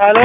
ሄሎ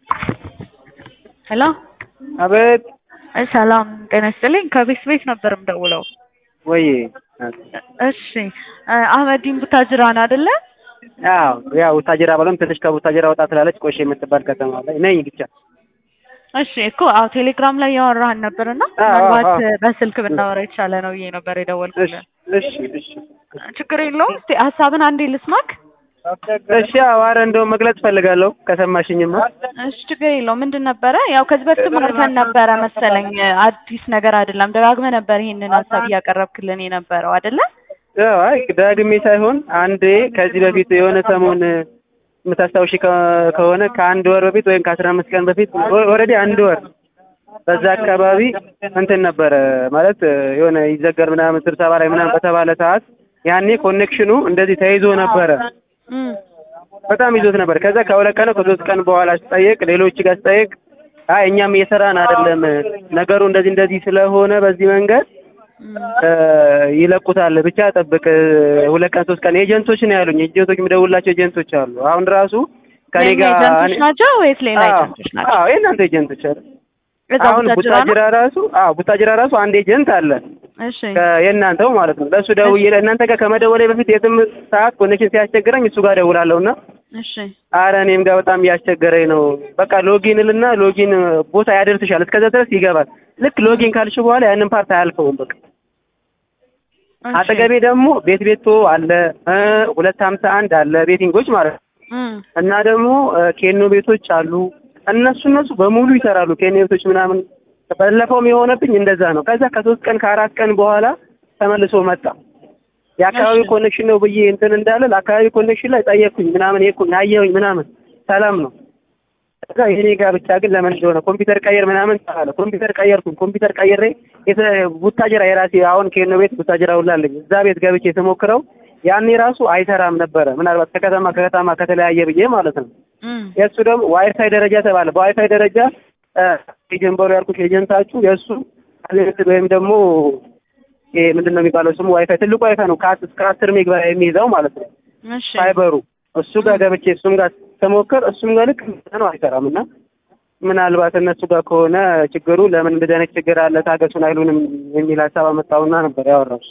ሄሎ አቤት እ ሰላም ጤና ይስጥልኝ ከቤት ቤት ነበር የምደውለው። ወይ እሺ እ አህመዲን ቡታጅራን አይደለ? አዎ ያው ቡታጅራ ባለም ትንሽ ከቡታጅራ ወጣ ትላለች ቆሼ የምትባል ከተማ ላይ ነኝ ብቻ እሺ እኮ አዎ ቴሌግራም ላይ ያወራህን ነበርና አዎ፣ ምናልባት አዎ። በስልክ ብናወራ የተሻለ ነው ብዬ ነበር እሺ የደወልኩልህ። እሺ እሺ ችግር የለውም። እስቲ ሀሳብን አንዴ ልስማክ። እሺ አዎ ኧረ እንደውም መግለጽ ፈልጋለሁ ከሰማሽኝማ እሺ ችግር የለውም። ምንድን ነበረ ያው ከዚህ በፊትም አውርተን ነበረ መሰለኝ። አዲስ ነገር አይደለም። ደጋግመህ ነበር ይሄንን ሀሳብ እያቀረብክልን የነበረው አይደለ? ያው አይ ዳግሜ ሳይሆን አንዴ ከዚህ በፊት የሆነ ሰሞን የምታስታውሺ ከ- ከሆነ ከአንድ ወር በፊት ወይም ከአስራ አምስት ቀን በፊት ኦልሬዲ አንድ ወር በዛ አካባቢ እንትን ነበረ ማለት የሆነ ይዘገር ምናምን ስብሰባ ላይ ምናምን በተባለ ሰዓት ያኔ ኮኔክሽኑ እንደዚህ ተይዞ ነበረ። እም በጣም ይዞት ነበር። ከዛ ከሁለት ቀን ከሶስት ቀን በኋላ ስጠይቅ ሌሎች ጋር ስጠይቅ አይ እኛም እየሰራን አይደለም ነገሩ እንደዚህ እንደዚህ ስለሆነ በዚህ መንገድ እም እ ይለቁታል ብቻ ጠብቅ ሁለት ቀን ሶስት ቀን ኤጀንቶች ነው ያሉኝ። ኤጀንቶች የምደውላቸው ኤጀንቶች አሉ። አሁን ራሱ ከኔ የእኛ ጋር ኤጀንቶች ናቸው ወይስ ሌላ አዎ፣ ኤጀንቶች ናቸው? አዎ የእናንተ ኤጀንቶች አሉ። እዛ አሁን ቡታጅራ ነው? ቡታጅራ ራሱ አዎ ቡታጅራ ራሱ አንድ ኤጀንት አለ እሺ ከ- የእናንተው ማለት ነው። ለእሱ ደውዬ እናንተ ጋር ከመደወሌ በፊት የትም ሰዓት ኮኔክሽን ሲያስቸግረኝ እሱ ጋር ደውላለሁ እና እሺ አረ እኔም ጋር በጣም እያስቸገረኝ ነው። በቃ ሎጊን ልና ሎጊን ቦታ ያደርስሻል እስከዛ ድረስ ይገባል። ልክ ሎጊን ካልሽ በኋላ ያንን ፓርት አያልፈውም። በቃ እሺ። አጠገቤ ደግሞ ቤት ቤቶ አለ እ ሁለት ሀምሳ አንድ አለ ቤቲንጎች ማለት ነው እም እና ደግሞ እ ኬኖ ቤቶች አሉ። እነሱ እነሱ በሙሉ ይሰራሉ። ኬኖ ቤቶች ምናምን ባለፈውም የሆነብኝ እንደዛ ነው። ከዛ ከሶስት ቀን ከአራት ቀን በኋላ ተመልሶ መጣ። የአካባቢ እሺ። ኮኔክሽን ነው ብዬ እንትን እንዳለ ለአካባቢ ኮኔክሽን ላይ ጠየቅኩኝ ምናምን የኩኝ አየሁኝ ምናምን ሰላም ነው። ከዛ የኔ ጋር ብቻ ግን ለምን እንደሆነ ኮምፒውተር ቀየር ምናምን ተባለ። ኮምፒውተር ቀየርኩኝ። ኮምፒውተር ቀይሬ የተ- ቡታጅራ የራሴ አሁን ኬኖ ቤት ቡታጅራ ሁላለኝ እዛ ቤት ገብቼ ስሞክረው ያኔ ራሱ አይሰራም ነበረ። ምናልባት ከከተማ ከከተማ ከተለያየ ብዬ ማለት ነው። እም የእሱ ደግሞ ዋይፋይ ደረጃ ተባለ። በዋይፋይ ደረጃ ጀንበሩ ያልኩሽ ኤጀንታችሁ የእሱ አንሊሚትድ ወይም ደግሞ ይሄ ምንድን ነው የሚባለው ስሙ ዋይፋይ ትልቁ ዋይፋይ ነው ከአስ- እስከ አስር ሜጋ የሚይዘው ማለት ነው እሺ ፋይበሩ እሱ ጋር ገብቼ እሱም ጋር ስሞክር እሱም ጋር ልክ እንደዛ ነው አይሰራም እና ምናልባት እነሱ ጋር ከሆነ ችግሩ ለምን እንደዚህ አይነት ችግር አለ ታገሱን አይሉንም የሚል ሀሳብ አመጣውና ነበር ያወራው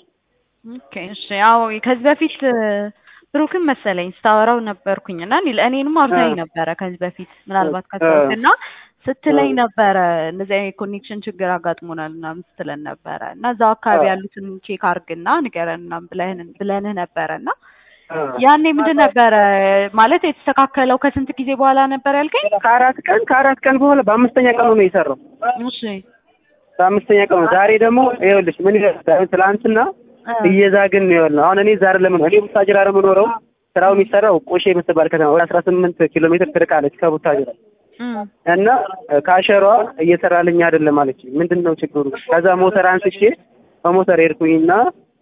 ኦኬ እሺ ያው ከዚህ በፊት እ፣ ብሩክን መሰለኝ ስታወራው ነበርኩኝ እና እኔ እኔንም አውርታኝ አ- ነበረ ከዚህ በፊት ምናልባት አ- ካስታወስክ እና ስትለኝ አ- ነበረ እንደዚህ አይነት ኮኔክሽን ችግር አጋጥሞናል ምናምን ስትለን ነበረ እና እዛው አካባቢ አ- ያሉትን ቼክ አርግና ንገረን ምናምን ብለህን ብለንህ ነበረ እና አ- ያኔ ምንድን ነበረ ማለት የተስተካከለው ከስንት ጊዜ በኋላ ነበር ያልከኝ? ከአራት ቀን ከአራት ቀን በኋላ በአምስተኛ ቀኑ ነው የሰራው እሺ በአምስተኛ ቀኑ ዛሬ ደግሞ ይኸውልሽ ምን ይላል ትላንትና እ፣ እየዛግን ነው ያልነው። አሁን እኔ ዛሬ ለምን እኔ ቡታጅራ ነው የምኖረው። ስራው የሚሰራው ቆሼ የምትባል ከተማ ወደ አስራ ስምንት ኪሎ ሜትር ትርቃለች ከቡታጅራ እም እና ካሸሯ እየሰራልኝ አይደለም አለች። ምንድን ነው ችግሩ? ከዛ ሞተር አንስቼ በሞተር ሄድኩኝና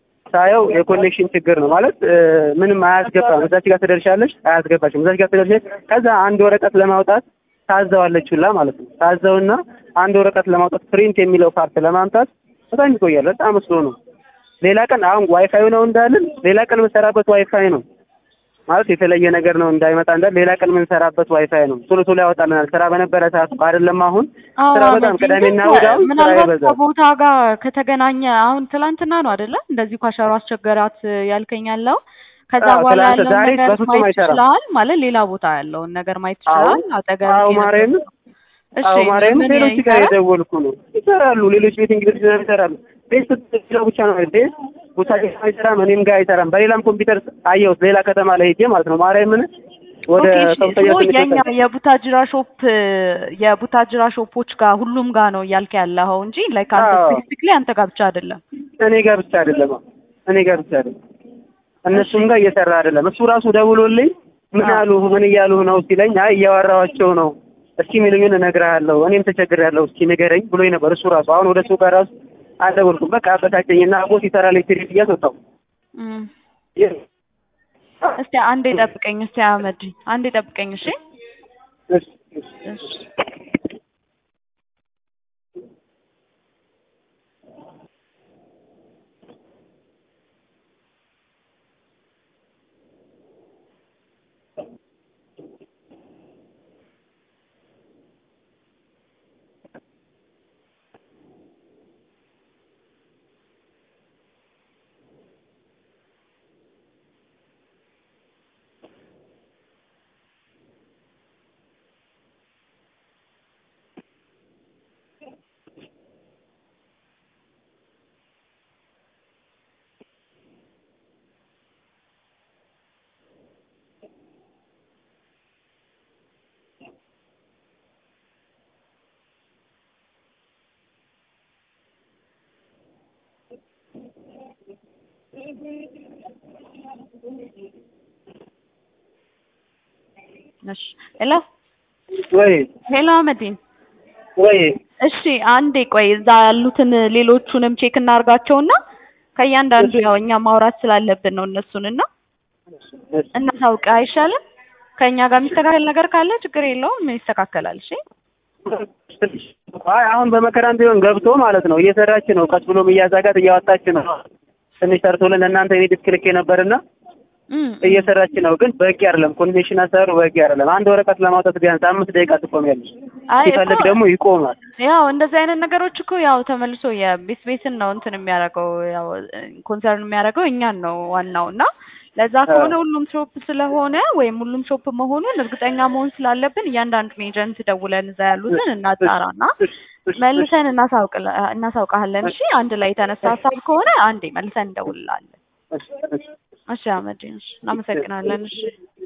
ሳየው የኮኔክሽን ችግር ነው ማለት እ፣ ምንም አያስገባም። እዛች ጋር ትደርሻለሽ፣ አያስገባሽም። እዛች ጋር ትደርሻለሽ። ከዛ አንድ ወረቀት ለማውጣት ታዘዋለች ሁላ ማለት ነው። ታዘውና አንድ ወረቀት ለማውጣት ፕሪንት የሚለው ፓርት ለማምጣት በጣም ይቆያል። በጣም ስሎ ነው። ሌላ ቀን አሁን ዋይፋይ ነው እንዳልን ሌላ ቀን የምንሰራበት ዋይፋይ ነው ማለት የተለየ ነገር ነው እንዳይመጣ እንዳል ሌላ ቀን የምንሰራበት ዋይፋይ ነው። ቶሎ ቶሎ ያወጣልናል። ስራ በነበረ ሰዓት አይደለም አሁን አዎ ስራ በጣም አመት ቅዳሜና ግን እሑድ አሁን ስራ ምናልባት ይበዛል። ከቦታ ጋር ከተገናኘ አሁን ትላንትና ነው አይደለ? እንደዚህ ኳሸሮ አስቸገራት ያልከኝ ያለው ከዛ አዎ፣ በኋላ ትላንት ያለውን ዛሬ ነገር በፍጹም ማየት አይሰራም። ይችላል ማለት ሌላ ቦታ ያለውን ነገር ማየት አዎ፣ ይችላል። አጠገብ አዎ ማርያም እሺ አዎ ማርያም ምን ሌሎች ጋር ይሰራል? የደወልኩ ነው ይሰራሉ። ሌሎች ቤት እንግሊዝ ይሰራሉ። ቤት ስትለው ብቻ ነው ቤት ቡታጅራ አይሰራም፣ እኔም ጋር አይሰራም። በሌላም ኮምፒውተር አየሁት ሌላ ከተማ ላይ ሄጄ ማለት ነው ማርያምን ወደ ኦኬ እሺ ከፍተኛ ሶ ትምህርት የኛ ቤት የቡታጅራ ሾፕ የቡታጅራ ሾፖች ጋር ሁሉም ጋር ነው እያልክ ያለኸው እንጂ ላይክ አንተ አዎ። ስፔሲፊክሊ አንተ ጋር ብቻ አይደለም። እኔ ጋር ብቻ አይደለም እኔ ጋር ብቻ አይደለም እነሱም ጋር እየሰራ አይደለም። እሱ ራሱ ደውሎልኝ ምን አዎ። አሉ ምን እያሉ ነው ሲለኝ አይ እያወራኋቸው ነው እስኪ የሚሉኝን እነግርሃለሁ እኔም ተቸግሬያለሁ እስኪ ንገረኝ ብሎኝ ነበር እሱ ራሱ አሁን ወደ እሱ ጋር ራሱ አልደወልኩም በቃ አበሳጨኝና ቦስ ይሰራል ኤሌክትሪክ እያስወጣው እም። እስቲ አንዴ ጠብቀኝ እስቲ አህመድ አንዴ ጠብቀኝ እሺ እሺ እሺ እሺ እሺ ሄሎ ወይ ሄሎ አህመዲን ወይ እሺ አንዴ ቆይ እዛ ያሉትን ሌሎቹንም ቼክ እናርጋቸውና ከእያንዳንዱ ያው እኛ ማውራት ስላለብን ነው እነሱን እና እናሳውቅ አይሻልም? ከእኛ ጋር የሚስተካከል ነገር ካለ ችግር የለውም ይስተካከላል። እሺ አይ አሁን በመከራም ቢሆን ገብቶ ማለት ነው እየሰራች ነው። ቀስ ብሎም እያዛጋት እያወጣች ነው። ትንሽ ሰርቶልን እናንተ እኔ ዲስክ ልኬ ነበርና እም፣ እየሰራች ነው፣ ግን በቂ አይደለም። ኮንቬንሽን አሰራሩ በቂ አይደለም። አንድ ወረቀት ለማውጣት ቢያንስ አምስት ደቂቃ ትቆሚያለሽ። አይ ሲፈልግ እኮ ደግሞ ይቆማል። ያው እንደዚህ አይነት ነገሮች እኮ ያው ተመልሶ የቤት ቤትን ነው እንትን የሚያደርገው ያው ኮንሰርን የሚያደርገው እኛን ነው ዋናው እና ለዛ ከሆነ ሁሉም ሾፕ ስለሆነ ወይም ሁሉም ሾፕ መሆኑን እርግጠኛ መሆን ስላለብን እያንዳንዱን ኤጀንት ደውለን እዛ ያሉትን እናጣራና መልሰን እናሳውቅላ- እናሳውቃለን። እሺ አንድ ላይ የተነሳ ሀሳብ ከሆነ አንዴ መልሰን እንደውልላለን። እሺ አህመድ፣ እሺ እናመሰግናለን። እሺ